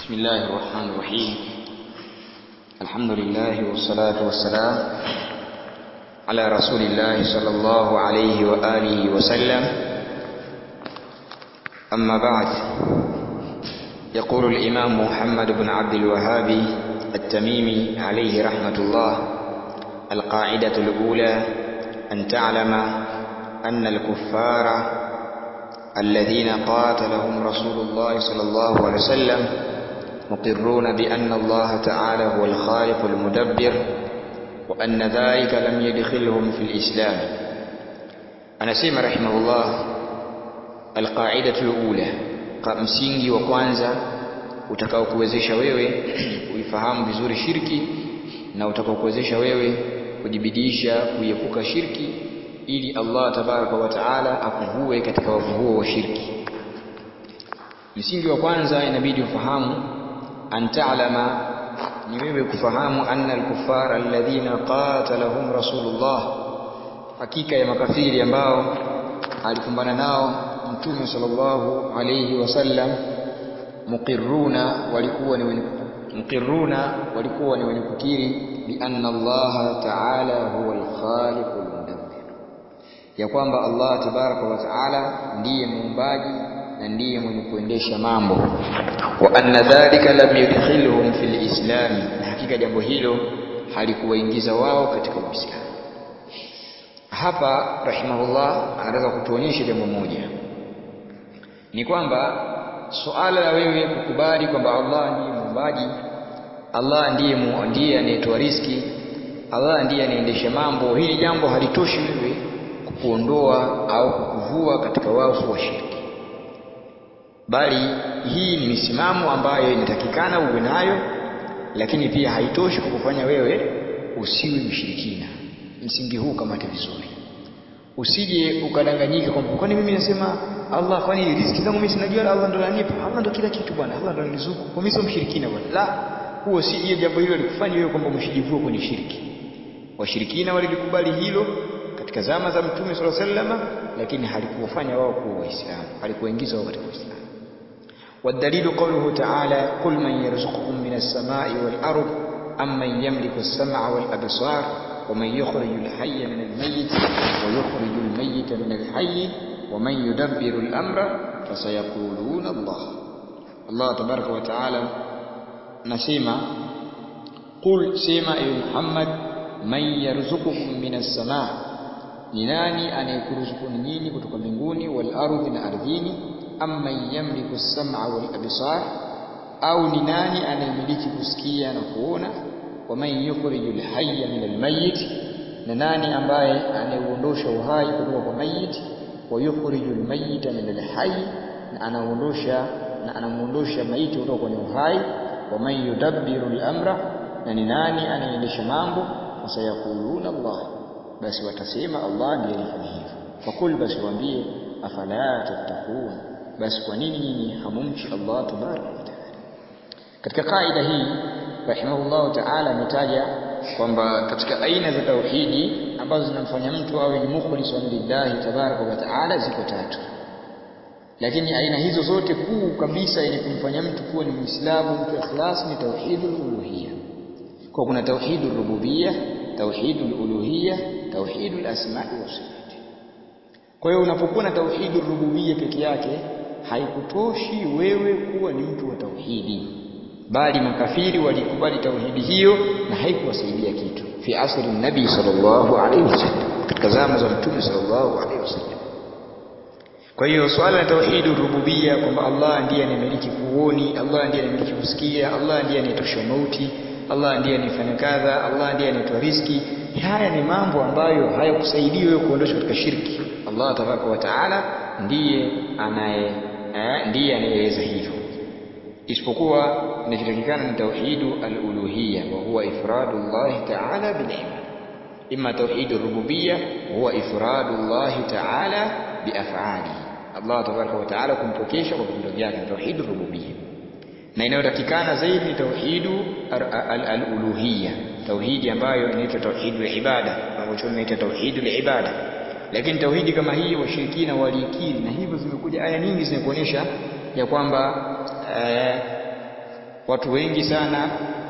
بسم الله الرحمن الرحيم الحمد لله والصلاة والسلام على رسول الله صلى الله عليه وآله وسلم أما بعد يقول الإمام محمد بن عبد الوهاب التميمي عليه رحمة الله القاعدة الأولى أن تعلم أن الكفار الذين قاتلهم رسول الله صلى الله عليه وسلم مقرون بأن الله تعالى هو الخالق المدبر وأن ذلك لم يدخلهم في الإسلام أنا سيما رحمه الله القاعدة الأولى msingi wa kwanza utakaokuwezesha wewe kuifahamu vizuri shirki na utakaokuwezesha wewe kujibidisha kuiepuka shirki ili Allah tabaraka wa taala akuvue katika wavu huo wa shirki. Msingi wa kwanza inabidi ufahamu an ta'lama, ni wewe kufahamu anna al-kuffara alladhina qatalahum Rasulullah, hakika ya makafiri ambao alikumbana nao Mtume sallallahu alayhi wasallam, muqirruna, walikuwa ni wenye muqirruna, walikuwa ni wenye kukiri bi anna Allah ta'ala huwa al-khaliqul mudabbir ya kwamba Allah tabaraka wa taala ndiye muumbaji na ndiye mwenye kuendesha mambo wa anna dhalika lam yudkhilhum fil islami na hakika jambo hilo halikuwaingiza wao katika uislamu hapa rahimahullah anataka kutuonyesha jambo moja ni kwamba suala la wewe kukubali kwamba Allah ndiye muumbaji Allah ndiye mu, ndiye anayetoa riski Allah ndiye anaendesha mambo hili jambo halitoshi wewe kukuondoa au kukuvua katika wafu wa shirki, bali hii ni misimamo ambayo inatakikana uwe nayo, lakini pia haitoshi kukufanya wewe usiwe mshirikina. Msingi huu kamate vizuri, usije ukadanganyika kwamba kwani mimi nasema Allah, kwani riziki zangu mimi sinajua Allah ndo ananipa, Allah ndo kila kitu bwana, Allah ndo ananizuku, kwa mimi sio mshirikina bwana. La, huo si hiyo, jambo hilo likufanya wewe kwamba mshijivue kwenye shirki. Washirikina walilikubali hilo katika zama za Mtume swalla sallama, lakini halikuwafanya wao kuwa Waislamu, halikuwaingiza wao katika Uislamu. والدليل قوله تعالى قل من يرزقكم من السماء والأرض أم من يملك السمع والأبصار ومن يخرج الحي من الميت ويخرج الميت من الحي ومن يدبر الأمر فسيقولون الله الله تبارك وتعالى نسيما قل سيما أي محمد من يرزقكم من السماء ni nani anayekuruzukuni nyinyi kutoka mbinguni wal ardhi na ardhini amma yamliku sam'a wal absar au ni nani anayemiliki kusikia na kuona wa man yukhrijul hayya min al mayyit na nani ambaye anayeuondosha uhai kutoka kwa mayit wa yukhrijul mayyita min al hayy na anaondosha na anamuondosha maiti kutoka kwenye uhai wa man yudabbiru al amra na ni nani anayeendesha mambo fasayaquluna Allah basi watasema Allah ndiye alifanya hivyo. Fakul, basi waambie, afala tattaqun, basi kwa nini nyinyi hamumchi Allah tabaraka wa taala? Katika kaida hii rahimahullahu taala ametaja kwamba katika aina za tauhidi ambazo zinamfanya mtu awe ni mukhlisun lillahi tabaraka wa taala ziko tatu, lakini aina hizo zote kuu kabisa yenye kumfanya mtu kuwa ni Muislamu, mtu ikhlas, ni tauhidul uluhiyya. Kwa kuna tauhidul rububiyya, tauhidul uluhiyya tauhidul asma'i wa sifati. Kwa hiyo unapokuwa na tauhidul rububiyya peke yake haikutoshi wewe kuwa ni mtu wa tauhidi, bali makafiri walikubali tauhidi hiyo na haikuwasaidia kitu. Fi asri nabii sallallahu alaihi wasallam, katika zama za mtume sallallahu alaihi wasallam. Kwa hiyo swala la tauhidul rububiyya kwamba Allah ndiye anayemiliki kuoni, Allah ndiye anayemiliki kusikia, Allah ndiye anayetosha mauti, Allah ndiye anayefanya kadha, Allah ndiye anayetoa riziki haya ni mambo ambayo hayakusaidii wewe kuondoshwa katika shirki. Allah tabaraka wa taala ndiye anaye eh, ndiye anayeeleza hivyo, isipokuwa inachotakikana ni tauhidu al-uluhiyya wa huwa ifradu llahi taala bil ibada, imma tauhidu rububiyya huwa ifradu llahi taala bi af'alihi, Allah tabaraka wa taala kumpokesha kwa vitendo vyake, tauhidu rububiyya na inayotakikana zaidi ni tauhidu al-uluhiyya tauhidi ambayo inaitwa tauhidul ibada wanachoona inaitwa tauhidul ibada lakini tauhidi kama hii washirikina waliikiri na hivyo zimekuja aya nyingi zinakuonyesha ya kwamba eh, watu wengi sana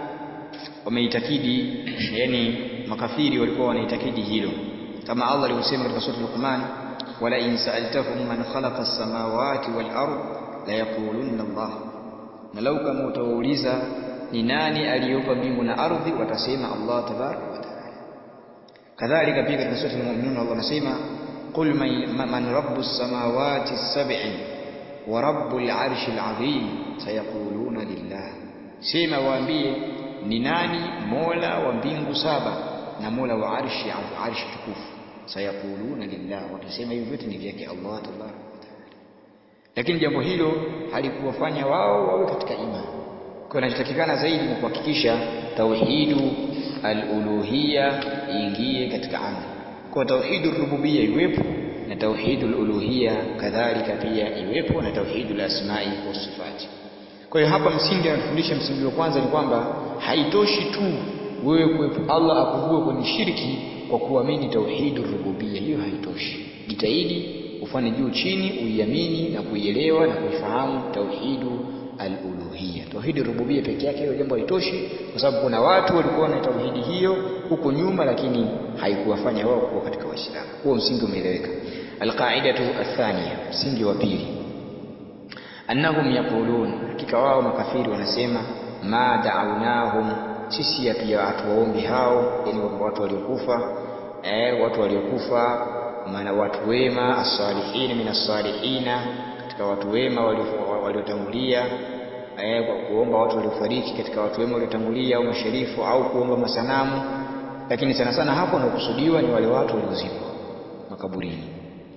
wameitakidi yani makafiri walikuwa wanaitakidi hilo kama Allah alivyosema katika sura Luqman wala in sa'altahum man khalaqa as-samawati wal ard la yaqulunna Allah na lau kama utawauliza ni nani aliyeumba mbingu na ardhi watasema Allah tabaraka wa taala kadhalika pia katika sura al-mu'minun Allah anasema qul man rabbus samawati as-sab'i wa rabbul arshil azim sayaquluna lillah sema waambie ni nani mola wa mbingu saba na mola wa arshi arshi tukufu sayaquluna lillah watasema hivyo vyote ni vyake Allah tabaraka wa taala lakini jambo hilo halikuwafanya wao wawe katika imani kwa kinachotakikana zaidi ni kuhakikisha tauhidu al-uluhiyya iingie katika amali kwa tauhidu rububiyya iwepo na tauhidu al-uluhiyya kadhalika pia iwepo na tauhidu al-asma'i wa sifati kwa hiyo hapa msingi anatufundisha msingi wa kwanza ni kwamba haitoshi tu wewe kuwepo Allah akuvue kwenye shirki kwa kuamini tauhidu rububiyya hiyo haitoshi jitahidi ufanye juu chini uiamini na kuielewa na kuifahamu tauhidu al-uluhiyya. Tauhidi rububiyya peke yake hilo jambo halitoshi kwa sababu kuna watu walikuwa na tauhidi hiyo huko nyuma lakini haikuwafanya wao kuwa katika Waislamu. Huo msingi umeeleweka. Al-qa'idatu athaniya, msingi wa pili. Annahum yaqulun, hakika wao makafiri wanasema ma da'awnahum, sisi hatuwaombi hao, yani watu waliokufa eh, watu waliokufa maana watu wema as-salihin min as-salihina katika watu wema waliotangulia eh, kwa kuomba watu waliofariki katika watu wema waliotangulia au masharifu au kuomba masanamu lakini sana sana hapo wanaokusudiwa ni wale watu waliozikwa makaburini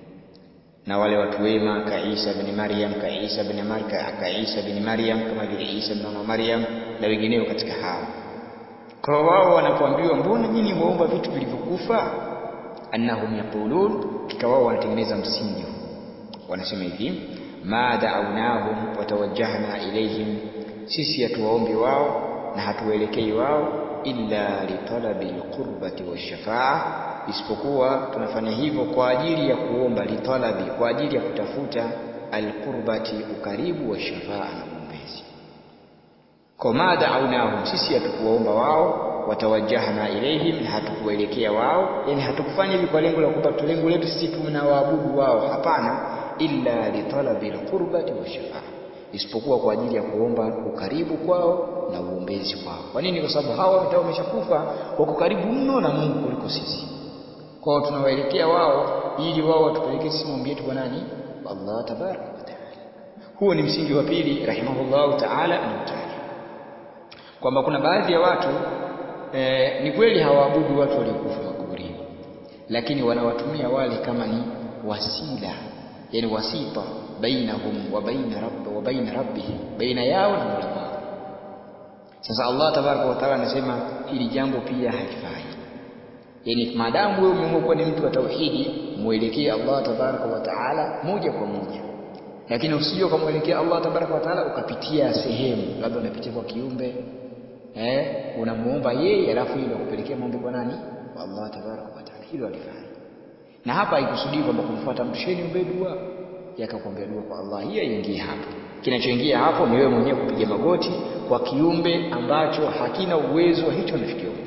na wale watu wema ka Isa bin Maryam ka Isa bin Maryam ka Isa bin Maryam kama vile Isa bin Maryam na wengineo katika hao kwa wao wanapoambiwa mbona nyinyi mwaomba vitu vilivyokufa annahum yaqulun kika wao wanatengeneza msingi huu wanasema hivi ma da'awnahum watawajjahna ilayhim sisi hatuwaombi wao na hatuwaelekei wao illa litalabil qurbati washafa'a isipokuwa tunafanya hivyo kwa ajili ya kuomba litalabi kwa ajili ya kutafuta alqurbati ukaribu wa shafaa na uombezi kwa ma da'awnahum sisi hatukuwaomba wao watawajjahna ilaihim na hatukuwaelekea wao yani hatukufanya hivi kwa lengo la kwamba lengo letu sisi tunawaabudu wao hapana illa litalabil qurbati washafaa isipokuwa kwa ajili ya kuomba ukaribu kwao na uombezi kwao kwa nini kwa sababu hawa wametoka wameshakufa wako karibu mno na Mungu kuliko sisi kwao tunawaelekea wao ili wao watupelekee sisi maombi yetu kwa nani kwa Allah tabaraka wa taala huo ni msingi wa pili rahimahullahu taala anautaja kwamba kuna baadhi ya watu e, ni kweli hawaabudu watu waliokufa makaburini lakini wanawatumia wale kama ni wasila yani wasita bainahum wa baina rabb wa baina rabbihim baina yao na Mola wao sasa Allah tabaraka wa taala anasema hili jambo pia halifai yani maadamu wewe umeamua kuwa ni mtu wa tauhidi muelekee Allah tabaraka wa taala moja kwa moja lakini usije ukamwelekea Allah tabaraka wa taala ukapitia sehemu labda unapitia kwa kiumbe eh unamuomba yeye alafu yeye akupelekea maombi kwa nani kwa Allah tabaraka wa taala hilo alifanya na hapa haikusudii kwamba kumfuata mtu sheni ombe dua yakakuombea dua kwa Allah hiyo ingie hapo kinachoingia hapo ni wewe mwenyewe kupiga magoti kwa kiumbe ambacho hakina uwezo wa hicho unachokiomba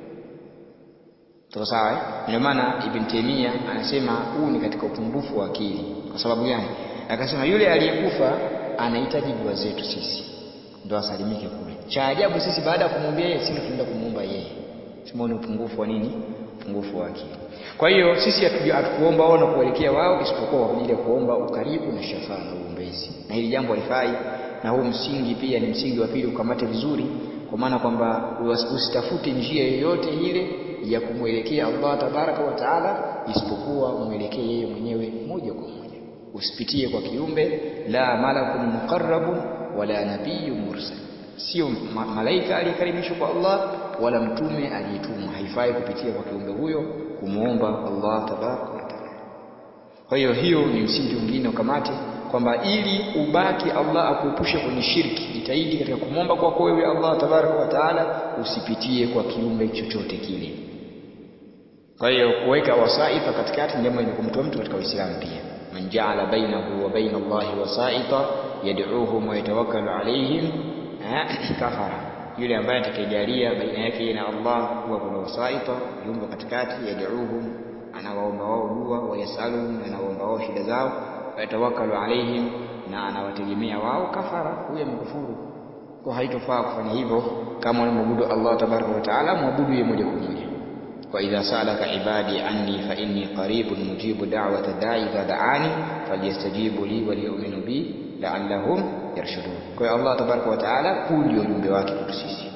Tuko sawa eh? Ndio maana Ibn Taymiyyah anasema huu ni katika upungufu wa akili. Kwa sababu gani? Akasema yule aliyekufa anahitaji dua zetu sisi. Ndio asalimike kule. Cha ajabu sisi baada ya kumwombea yeye sisi tunaenda kumuomba yeye. Sema ni upungufu wa nini? Upungufu wa akili. Kwa hiyo sisi hatukuomba wao na kuelekea wao isipokuwa kwa ajili ya kuomba ukaribu na shafaa na uombezi. Na hili jambo halifai na huu msingi pia ni msingi wa pili ukamate vizuri kwa maana kwamba usitafute njia yoyote ile ya kumwelekea Allah tabaraka wa taala isipokuwa mwelekee yeye mwenyewe moja kwa moja usipitie kwa kiumbe la malakun muqarrabun wala nabiyyun mursal sio ma malaika aliyekaribishwa kwa Allah wala mtume aliyetumwa haifai kupitia kwa kiumbe huyo kumuomba Allah tabaraka wa taala kwa hiyo hiyo ni msingi mwingine ukamate kwamba ili ubaki Allah akuepushe kwenye shirki jitahidi katika kumwomba kwako wewe Allah tabaraka wa taala usipitie kwa kiumbe chochote kile kwa hiyo kuweka wasaita katikati jambo lenye kumtoa mtu katika Uislamu pia man ja'ala bainahu wa baina Allahi wasaita yad'uuhum wa yatawakkalu alayhim eh, kafara yule ambaye atakayejalia baina yake na Allah kuwa kuna wasaita viumbe katikati yad'uhum anawaomba wao dua wayasaluhum anawaomba wao shida zao wayatawakalu alaihim na anawategemea wao kafara huyo amekufuru kwa haitofaa kufanya hivyo kama unamwabudu Allah tabaraka wa taala mwabudu yeye moja kwa moja wa idha salaka ibadi anni fa inni qaribun mujibu da'wata da'i idha da'ani falyastajibu li wa liyu'minu bi la'allahum yarshudun kwa hiyo Allah tabaraka wa taala huu ndio ujumbe wake kwetu sisi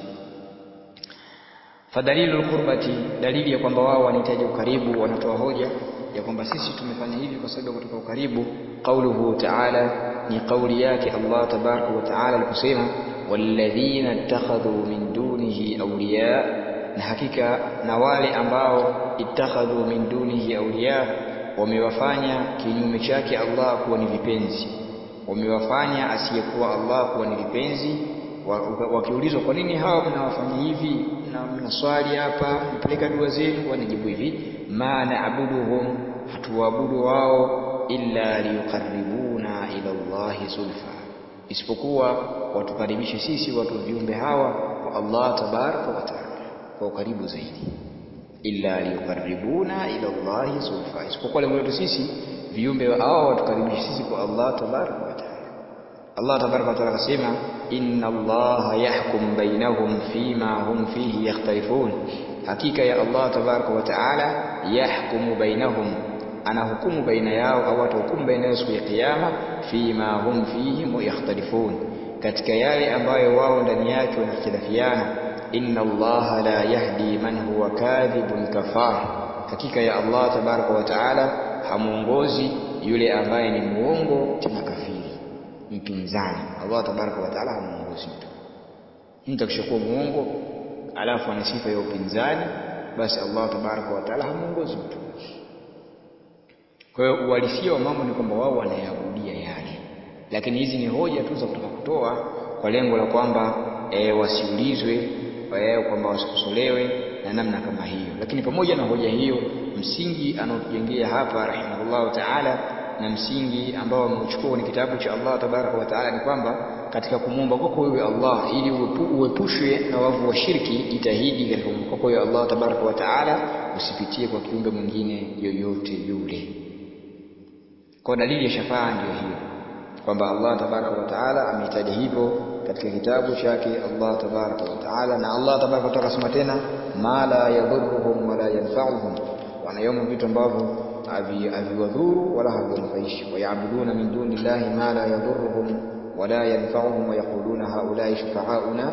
fadalilu alqurbati dalili ya kwamba wao wanahitaji ukaribu wanatoa hoja ya kwamba sisi tumefanya hivi kwa sababu ya kutoka ukaribu qauluhu ta'ala ni kauli yake Allah tabaraka wa taala aliposema walladhina ittakhadhu min dunihi awliya na hakika na wale ambao ittakhadhu min dunihi awliya wamewafanya kinyume chake Allah kuwa ni vipenzi wamewafanya asiyekuwa Allah kuwa ni vipenzi wakiulizwa kwa nini hawa mnawafanya hivi na mnaswali hapa mpeleka dua zenu wanajibu hivi ma naabuduhum hatuwaabudu wao illa liyuqarribuna ila Allahi zulfa isipokuwa watukaribishe sisi watu viumbe hawa kwa Allah tabaraka wa taala kwa ukaribu zaidi illa liyuqarribuna ila Allahi zulfa isipokuwa lengo letu sisi viumbe hao watukaribishe sisi kwa Allah tabaraka wa taala Allah tabaraka wa taala akasema inna Allaha yahkum bainahum fima hum fihi yakhtalifun hakika ya Allah tabaraka wa taala yahkumu bainahum anahukumu baina yao au atahukumu baina yao siku ya kiyama fima hum fihi yakhtalifun katika yale ambayo wao ndani yake wanakhtilafiana inna allaha la yahdi man huwa kadhibun kafar hakika ya Allah tabaraka wa taala hamuongozi yule ambaye ni muongo tena kafiri mpinzani Allah tabaraka wa taala hamuongozi mtu mtu akishakuwa muongo alafu ana sifa ya upinzani basi Allah tabaraka wa taala hamuongozi mtu kwa hiyo uhalisia wa mambo ni kwamba wao wanayaabudia yale, lakini hizi ni hoja tu za kutaka kutoa kwa lengo la kwamba e, wasiulizwe e, kwamba wasikosolewe na namna kama hiyo. Lakini pamoja na hoja hiyo, msingi anaotujengea hapa rahimahullahu taala na msingi ambao ameuchukua kwenye kitabu cha Allah tabaraka wa taala ni kwamba katika kumwomba kwako wewe Allah ili uepu, uepushwe na wavu wa shirki, jitahidi katika kumwomba kwako wewe Allah tabaraka wa taala usipitie kwa kiumbe mwingine yoyote yule. Kwa dalili ya shafaa ndiyo hiyo kwamba Allah tabaraka wa taala ameitaja hivyo katika kitabu chake Allah tabaraka wa taala, na Allah tabaraka wa taala akasema tena, ma la yadhurruhum wala yanfa'uhum, wanayoma vitu ambavyo haviwadhuru wala haviwanufaishi. Wayabuduna min duni llahi ma la yadhurruhum wala yanfa'uhum wayaquluna haulai shufa'auna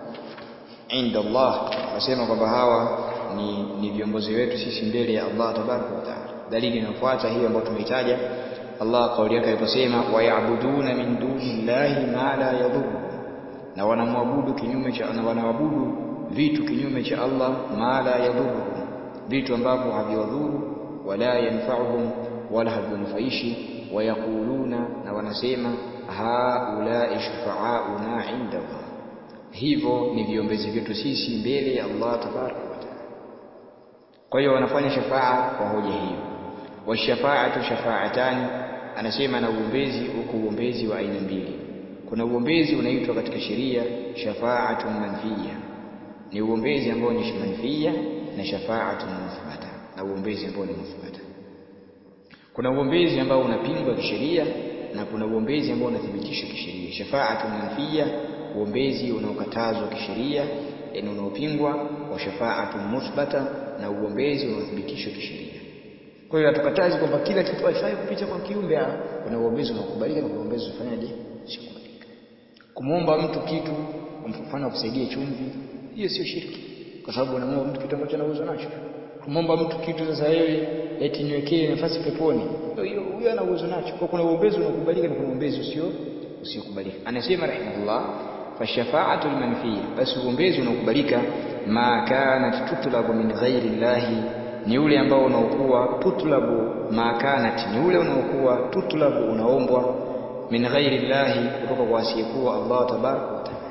inda Allah, wanasema kwamba hawa ni, ni viongozi wetu sisi mbele ya Allah tabaraka wa taala. Dalili inayofuata hiyo ambayo tumeitaja Allah kauli yake aliposema wayabuduna min duni llahi ma la yadhurruhum, na wanamwabudu kinyume cha na wanaabudu vitu kinyume cha Allah, ma la yadhurruhum, vitu ambavyo haviwadhuru, wala yanfa'uhum, wala haviwanufaishi. Wayaquluna, na wanasema haulai shufa'auna inda Allah, hivyo ni viombezi vyetu sisi mbele ya Allah tabaraka wa taala. Kwa hiyo wanafanya shafaa kwa hoja hiyo. Washafaatu shafaatani, anasema na uombezi uko uombezi wa aina mbili. Kuna uombezi unaitwa katika sheria shafaatun manfiya, ni uombezi ambao ni manfiya, na shafaatun muthbata, na uombezi ambao ni muthbata. Kuna uombezi ambao unapingwa kisheria na kuna uombezi ambao unathibitishwa kisheria. Shafaatun manfiya, uombezi unaokatazwa kisheria, yani unaopingwa, wa shafaatun muthbata, na uombezi unaothibitishwa kisheria. Kwa hiyo hatukatazi kwamba kila kitu haifai kupita kwa kiumbe. Kuna uombezi unaokubalika na kuna uombezi unafanyaje, usiokubalika. Kumwomba mtu kitu, kwa mfano akusaidie chumvi, hiyo sio shirki, kwa sababu unamwomba mtu kitu ambacho ana uwezo nacho. Kumwomba mtu kitu sasa, wewe eti niwekee nafasi peponi, hiyo huyo ana uwezo nacho. Kwa kuna uombezi unaokubalika na kuna uombezi usio usiokubalika. Anasema rahimahullah, fashafaatu lmanfiya, basi uombezi unaokubalika ma kanat tutlabu min ghairi llahi ni ule ambao unaokuwa tutlabu makanat, ni ule unaokuwa tutlabu unaombwa min ghairi llahi, kutoka kwa asiyekuwa Allah tabaraka wa taala.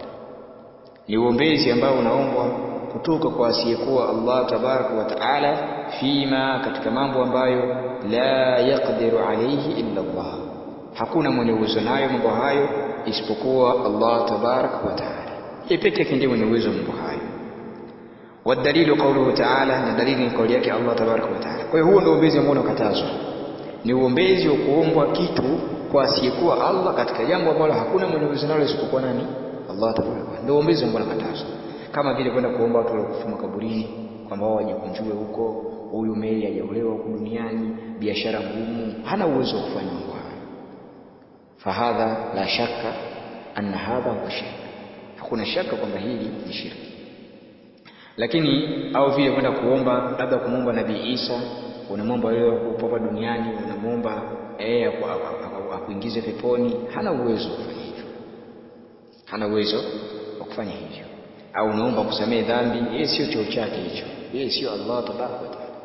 Ni uombezi ambao unaombwa kutoka kwa asiyekuwa Allah tabaraka wa taala, fima, katika mambo ambayo la yaqdiru alayhi illa Allah, hakuna mwenye uwezo nayo mambo hayo isipokuwa Allah tabaraka wa taala. yeye peke yake ndiye mwenye uwezo wa mambo hayo wadalilu qauluhu taala na dalili ni kauli yake Allah tabaraka wa taala kwa hiyo huo ndio uombezi ambao unakatazwa ni uombezi wa kuombwa kitu kwa asiyekuwa Allah katika jambo ambalo hakuna mwenye uwezo nalo isipokuwa nani Allah tabaraka wa ndio uombezi ambao unakatazwa kama vile kwenda kuomba watu waliokufa makaburini kwamba wao wajikunjue huko huyu meli hajaolewa huku duniani biashara ngumu hana uwezo wa kufanya mambo hayo fahadha la shakka anna hadha huwa shirk hakuna shaka kwamba hili ni shirki lakini au vile kwenda kuomba labda kumwomba nabii Isa unamwomba wewe upo hapa duniani unamwomba eh akuingize peponi hana uwezo wa kufanya hivyo hana uwezo wa kufanya hivyo au unaomba kusamehe dhambi yeye sio cheo chake hicho yeye sio Allah tabaraka wa taala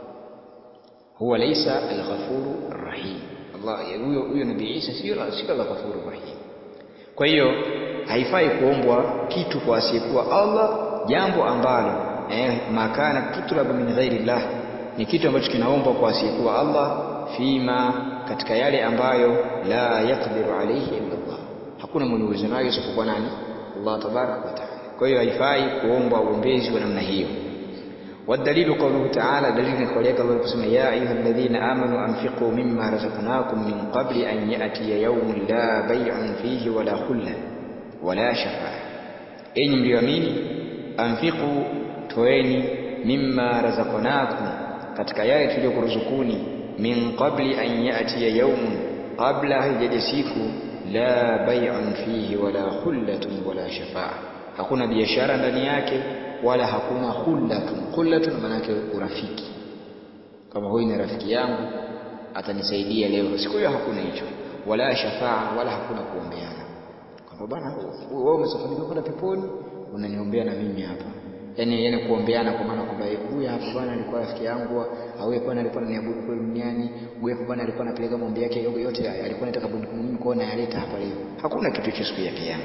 huwa laisa al-ghafuru rahim Allah huyo huyo nabii Isa sio sio al-ghafuru rahim kwa hiyo haifai kuombwa kitu kwa asiyekuwa Allah jambo ambalo eh, makana tutlabu min ghairi llah ni kitu ambacho kinaombwa kwa asiyekuwa Allah fima katika yale ambayo la yaqdiru alayhi illa Allah hakuna mwenye uwezo nayo isipokuwa nani Allah tabaraka wa taala kwa hiyo haifai kuomba uombezi wa namna hiyo والدليل قوله تعالى دليل قولك الله يقسم يا أيها الذين آمنوا أنفقوا مما رزقناكم من قبل أن يأتي يوم لا بيع فيه ولا خلة ولا شفاعة أين مليومين أنفقوا تويني مما رزقناكم katika yale tuliyokuruzukuni min qabli an yatiya yaumun qabla haijaja siku la bai'un fihi wala khullatun wala shafaa hakuna biashara ndani yake wala hakuna khullatun khullatun maana yake urafiki kama huyu ni rafiki yangu atanisaidia leo siku hiyo hakuna hicho wala shafaa wala hakuna kuombeana kwamba bwana wewe umesafiri kwenda peponi unaniombea na mimi hapa yani yani kuombeana kwa maana kwamba huyu hapa bwana alikuwa rafiki yangu au yeye bwana alikuwa ananiabudu kule duniani huyu hapa bwana alikuwa anapeleka maombi yake yote alikuwa anataka bunduki mimi kwa na yaleta hapa leo hakuna kitu hicho siku ya kiyama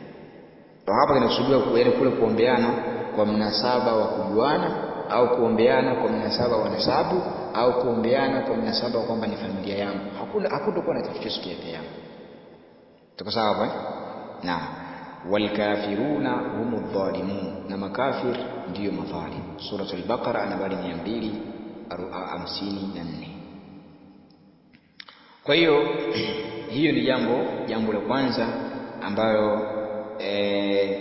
kwa hapa kinakusudiwa yani kule kuombeana kwa mnasaba wa kujuana au kuombeana kwa mnasaba wa nasabu au kuombeana kwa mnasaba wa kwamba ni familia yangu hakuna hakutakuwa na kitu hicho siku ya kiyama tuko sawa hapo eh naam والكافرون هم الظالمون na makafir ndiyo madhalim suratul baqara nambari 254 kwa hiyo hiyo ni jambo jambo la kwanza ambayo e,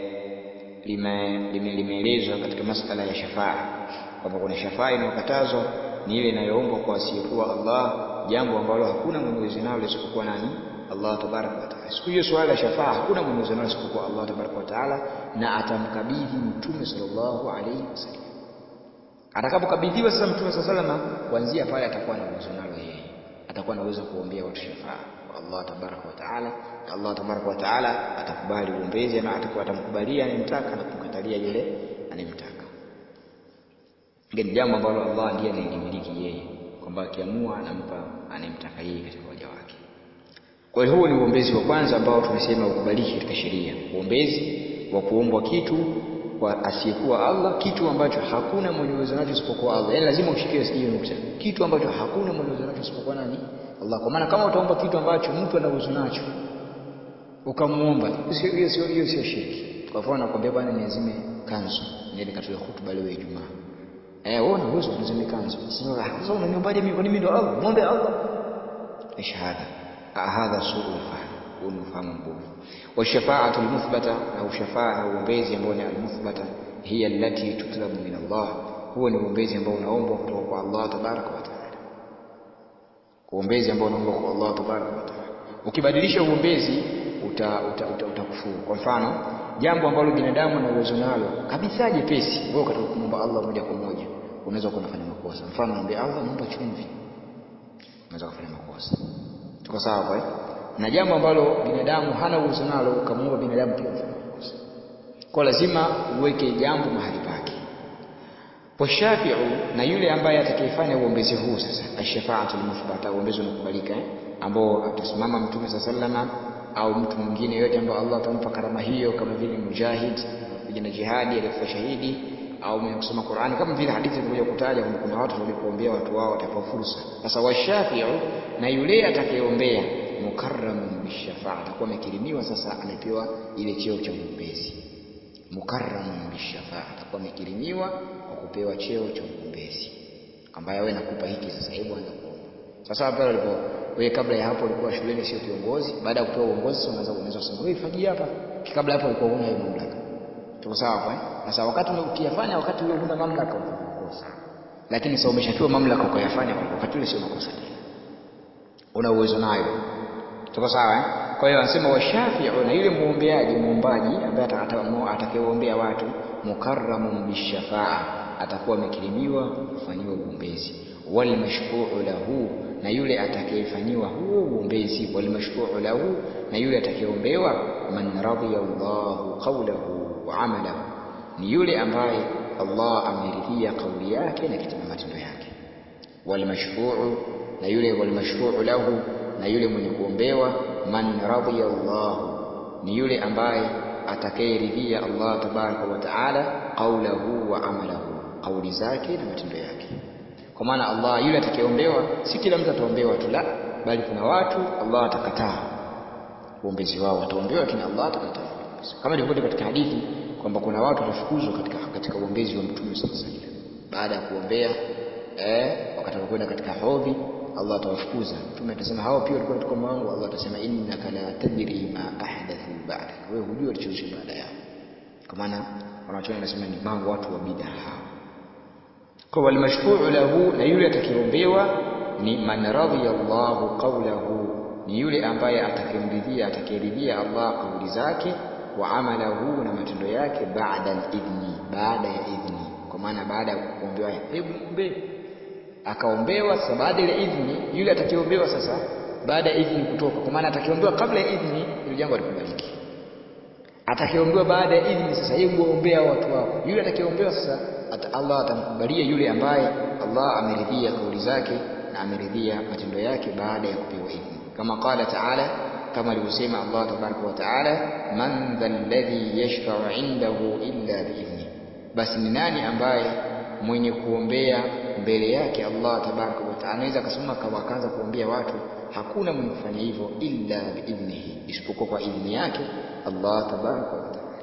limeelezwa lime katika masala ya shafaa kwamba kuna shafaa inayokatazwa ni ile inayoombwa kwa asiyekuwa Allah jambo ambalo hakuna mwenye uwezo nalo isipokuwa nani Allah tabaraka wa taala. Siku hiyo swala la shafaa hakuna mwenye uwezo nalo isipokuwa Allah tabaraka wa taala, na atamkabidhi Mtume sallallahu alaihi wasallam. Atakapokabidhiwa sasa Mtume sallallahu alaihi wasallam, kuanzia pale atakuwa na uwezo nalo yeye, atakuwa na uwezo kuombea watu shafaa kwa Allah tabaraka wa taala, na Allah tabaraka wa taala atakubali uombezi ama atakuwa atamkubalia anemtaka na kumkatalia yule anemtaka. Ngeni jambo ambalo Allah ndiye anayelimiliki yeye, kwamba akiamua anampa anemtaka yeye katika waja wake. Kwa hiyo huo ni uombezi wa kwanza ambao tumesema ukubaliki katika sheria, uombezi wa kuombwa kitu kwa asiyekuwa Allah, kitu ambacho hakuna mwenye uwezo nacho isipokuwa Allah. Yaani lazima ushikie hiyo nukta, kitu ambacho hakuna mwenye uwezo nacho isipokuwa nani? Allah. Kwa maana kama utaomba kitu ambacho mtu ana uwezo nacho ukamuomba, hiyo sio hiyo sio shirki. Kwa mfano nakwambia bwana, niazime kanzu, niende katoe hutuba leo Ijumaa. Eh, wewe una uwezo unazime kanzu. Sasa unaniombaje mimi? Kwa nini ndo Allah? Muombe Allah. Ish hadha hadha suu lfahm huu ni ufahamu mbovu washafaatu lmuthbata na ushafaa na uombezi ambao ni almuthbata hiya allati tutlabu min Allah huo ni uombezi ambao unaombwa kutoka kwa Allah tabaraka wa taala uombezi ambao unaombwa kwa Allah tabaraka wa taala ukibadilisha uombezi utakufuru uta, uta, uta kwa mfano jambo ambalo binadamu ana uwezo nalo kabisa jepesi wewe ukataka kumwomba Allah moja kwa moja unaweza kuwa unafanya makosa mfano mwambie Allah naomba chumvi unaweza kufanya makosa tuko sawa hapo eh na jambo ambalo binadamu hana uwezo nalo ukamwomba binadamu pia unafanya makosa kwa lazima uweke jambo mahali pake washafiu na yule ambaye atakayefanya uombezi huu sasa ashafaatu lmuthbata uombezi unakubalika eh? ambao atasimama mtume saa salama au mtu mwingine yote ambao Allah atampa karama hiyo kama vile mujahid mpigana jihadi aliyekufa shahidi au mwenye kusoma Qur'ani kama vile hadithi zimekuja kutaja kwamba kuna watu walipoombea watu wao watapewa fursa. Sasa washafiu na yule atakayeombea mukarramun bishafaa atakuwa amekirimiwa sasa amepewa ile cheo cha uombezi. mukarramun bishafaa atakuwa amekirimiwa kwa kupewa cheo cha uombezi kwamba wewe nakupa hiki sasa hebu anza kuomba sasa pale ulipo wewe kabla ya hapo ulikuwa shuleni sio kiongozi baada ya kupewa uongozi sasa unaanza unaweza kusema wewe fanyia hapa kabla hapo ulikuwa huna hiyo mamlaka tuko sawa hapa eh sasa wakati ukiyafanya wakati ule huna mamlaka utakuwa makosa lakini sasa umeshapewa mamlaka ukayafanya wakati ule sio makosa tena una uwezo nayo tuko sawa eh kwa hiyo anasema washafi'u na yule muombeaji muombaji ambaye atakayeombea watu mukarramun bishafaa atakuwa amekirimiwa kufanyiwa uombezi wal mashfu'u lahu na yule atakayefanyiwa huo uombezi wal mashfu'u lahu na yule atakayeombewa man radiya Allahu qawlahu wa amalahu ni yule ambaye Allah ameridhia kauli yake na kitendo matendo yake wal mashfu'u na yule wal mashfu'u lahu na yule mwenye kuombewa man radiya Allahu ni yule ambaye atakayeridhia Allah tabaraka wa taala qawlahu wa amalahu kauli zake na matendo yake kwa maana Allah yule atakayeombewa si kila mtu ataombewa tu la bali kuna watu Allah atakataa uombezi wao wataombewa lakini Allah atakataa kama ilivyokuja katika hadithi kwamba kuna watu watafukuzwa katika katika uombezi wa Mtume sallallahu alaihi wasallam baada ya kuombea eh wakati kwenda katika hodhi Allah atawafukuza mtume atasema hao pia walikuwa katika mwangu Allah atasema innaka la tadri ma ahdathu ba'dak wewe hujui walichozusha baada yao kwa maana wanachoona nasema ni mambo watu wa bid'a hao kwa wal mashfu'u lahu na yule atakayeombewa ni man radhiya Allahu qawlahu ni yule ambaye atakayemridhia atakayeridhia Allah kauli zake wa amalahu na matendo yake baada al-idhni baada ya idhni kwa maana baada ya kuombewa hebu muombe akaombewa sasa baada ya idhni yule atakayeombewa sasa baada ya idhni kutoka kwa maana atakayeombewa kabla ya idhni ile jambo alikubaliki atakayeombewa baada ya idhni sasa hebu ombea watu wako yule atakayeombewa sasa ata Allah atamkubalia yule ambaye Allah ameridhia kauli zake na ameridhia matendo yake baada ya kupewa idhni kama qala ta'ala kama alivyosema Allah tabaraka wa taala man dhalladhi yashfa'u indahu illa biidhni basi ni nani ambaye mwenye kuombea mbele yake Allah tabaraka wa taala anaweza akasoma kama akaanza kuombea watu hakuna mwenye kufanya hivyo illa biidhnihi isipokuwa kwa idhni yake Allah tabaraka wa taala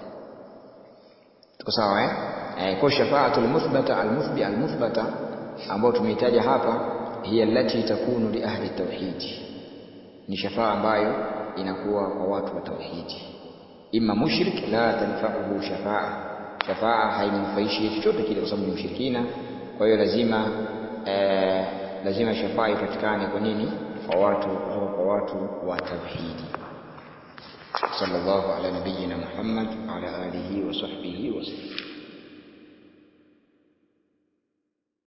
tuko sawa eh, eh kwa shafaatul muthbata almuthbi almuthbata ambayo tumeitaja hapa hiya allati takunu li ahli tauhid ni shafaa ambayo inakuwa kwa watu wa tauhidi imma mushrik la tanfa'uhu shafaa shafaa haimnufaishi chochote kile kwa sababu ni mshirikina kwa hiyo lazima eh, lazima shafaa ipatikane kwa nini kwa watu kutoka kwa watu wa tauhidi sallallahu ala nabiyyina muhammad wa ala alihi wa sahbihi wa sallam